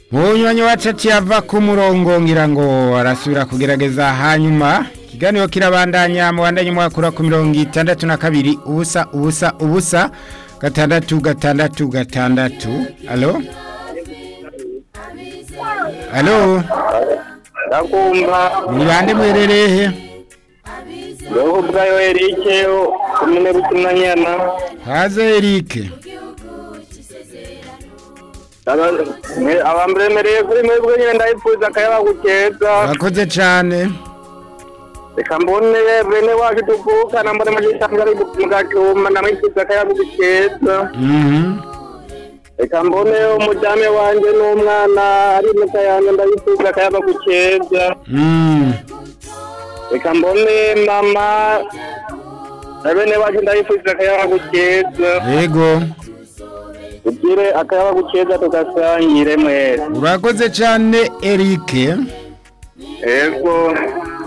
munywanyi wacu aciye ava ku murongo ngira ngo arasubira kugerageza hanyuma ikiganiro kirabandanya mubandanye mwakura ku mirongo itandatu na kabiri ubusa ubusa ubusa gatandatu gatandatu gatandatu alo alo ndakumva muri bande mwerereye he roho bwayo erike kumene bukinanyana haze erike abamberemereye kuri mwebwe nyine ndayifuza akayaba gukeza urakoze cane reka mbone bene wacu tuvukana mbone mugishanga ari mu gacuma namwifuza akayaba gukeza Mhm. reka mbone umujyame wanje n'umwana ari mu kayanza ndayifuza akayaba gukeza Mm. reka mbone mama na bene wacu ndayifuza akayaba gukeza yego ugire akayaba gukeza tugasangire mwese urakoze cane erike ego